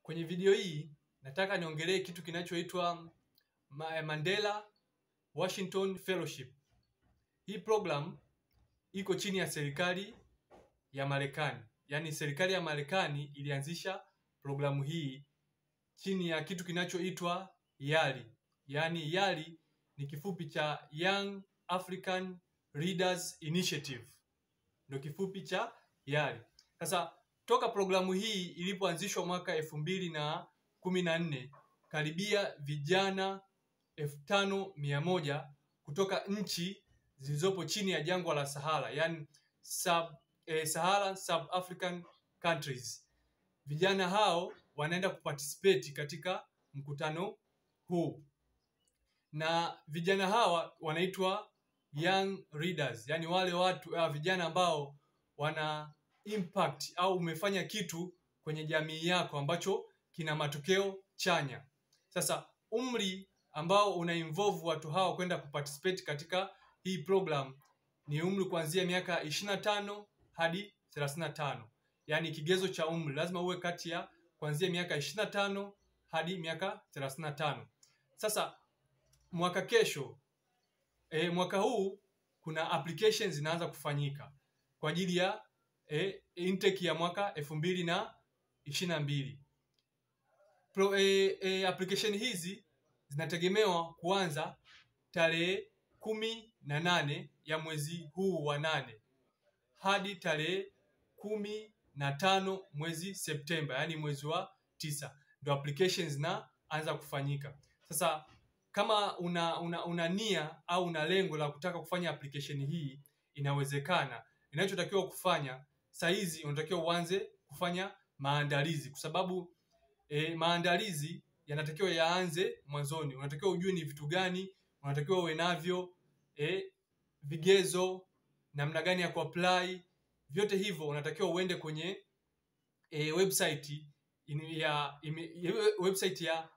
Kwenye video hii nataka niongelee kitu kinachoitwa Ma- Mandela Washington Fellowship. Hii program iko chini ya serikali ya Marekani, yaani serikali ya Marekani ilianzisha programu hii chini ya kitu kinachoitwa YALI. Yaani YALI ni kifupi cha Young African Leaders Initiative, ndio kifupi cha YALI. Sasa toka programu hii ilipoanzishwa mwaka elfu mbili na kumi na nne karibia vijana elfu tano mia moja kutoka nchi zilizopo chini ya jangwa la Sahara, yani sub, eh, Sahara sub African countries. Vijana hao wanaenda kuparticipate katika mkutano huu, na vijana hawa wanaitwa young leaders, yani wale watu uh, vijana ambao wana impact au umefanya kitu kwenye jamii yako ambacho kina matokeo chanya. Sasa umri ambao una involve watu hao kwenda kuparticipate katika hii program ni umri kuanzia miaka 25 hadi 35. Yaani kigezo cha umri lazima uwe kati ya kuanzia miaka 25 hadi miaka 35. Sasa mwaka kesho e, mwaka huu kuna applications zinaanza kufanyika kwa ajili ya e, intake ya mwaka elfu mbili na ishirini na mbili. Pro, e, e, application hizi zinategemewa kuanza tarehe kumi na nane ya mwezi huu wa nane hadi tarehe kumi na tano mwezi Septemba, yaani mwezi wa tisa ndo applications zinaanza kufanyika. Sasa kama una, una, una nia au una lengo la kutaka kufanya application hii, inawezekana. Inachotakiwa kufanya saa hizi unatakiwa uanze kufanya maandalizi, kwa sababu e, maandalizi yanatakiwa yaanze mwanzoni. Unatakiwa ujue ni vitu gani unatakiwa uwe navyo, e, vigezo, namna gani ya kuapply, vyote hivyo unatakiwa uende kwenye e, website in, ya ime, ya website ya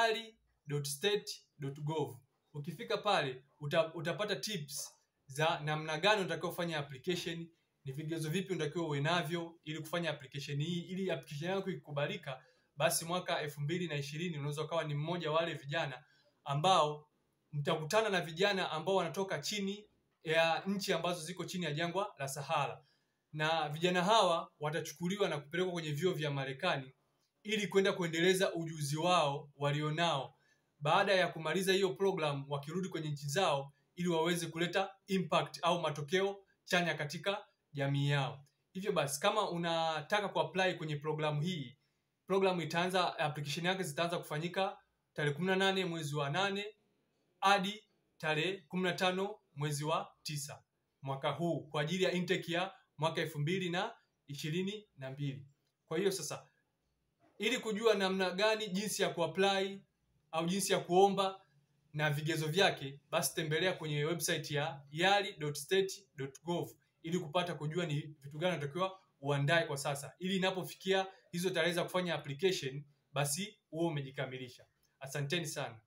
yali.state.gov. Ukifika pale uta, utapata tips za namna gani unatakiwa kufanya application, ni vigezo vipi unatakiwa uwe navyo ili kufanya application hii, ili application yako ikubalika, basi mwaka elfu mbili na ishirini unaweza ukawa ni mmoja wa wale vijana ambao mtakutana na vijana ambao wanatoka chini ya nchi ambazo ziko chini ya jangwa la Sahara, na vijana hawa watachukuliwa na kupelekwa kwenye vyuo vya Marekani ili kwenda kuendeleza ujuzi wao walionao baada ya kumaliza hiyo program, wakirudi kwenye nchi zao ili waweze kuleta impact au matokeo chanya katika jamii yao. Hivyo basi, kama unataka kuapply kwenye programu hii, programu itaanza, application yake zitaanza kufanyika tarehe kumi na nane mwezi wa nane hadi tarehe kumi na tano mwezi wa tisa mwaka huu kwa ajili ya intake ya mwaka elfu mbili na ishirini na mbili. Kwa hiyo sasa, ili kujua namna gani jinsi ya kuapply au jinsi ya kuomba na vigezo vyake, basi tembelea kwenye website ya yali.state.gov ili kupata kujua ni vitu gani unatakiwa uandae kwa sasa, ili inapofikia hizo tarehe za kufanya application, basi huo umejikamilisha. Asanteni sana.